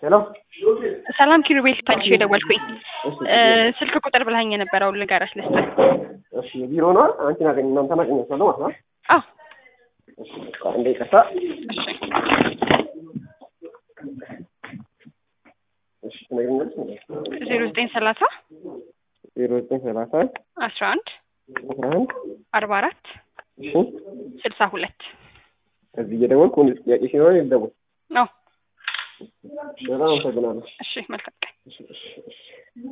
ሄሎ ሰላም ኪሩቤል ታልሽ የደወልኩኝ እሺ ስልክ ቁጥር ብላኝ የነበረው ልንገርሽ ልስጥህ። እሺ ቢሮ ነው አንቺን አገኝ እናንተን አገኛችኋለሁ ማለት ነው አዎ እሺ እንደ ይቅርታ እሺ እሺ ትነግሪኛለሽ እንዴ ዜሮ ዘጠኝ ሰላሳ ዜሮ ዘጠኝ ሰላሳ አስራ አንድ አስራ አንድ አርባ አራት እሺ ስልሳ ሁለት እዚህ እየደወልኩ ወንድ ጥያቄ ሲኖር ይደውል ነው። በጣም አመሰግናለሁ እሺ መልካም ቀን። እሺ እሺ እሺ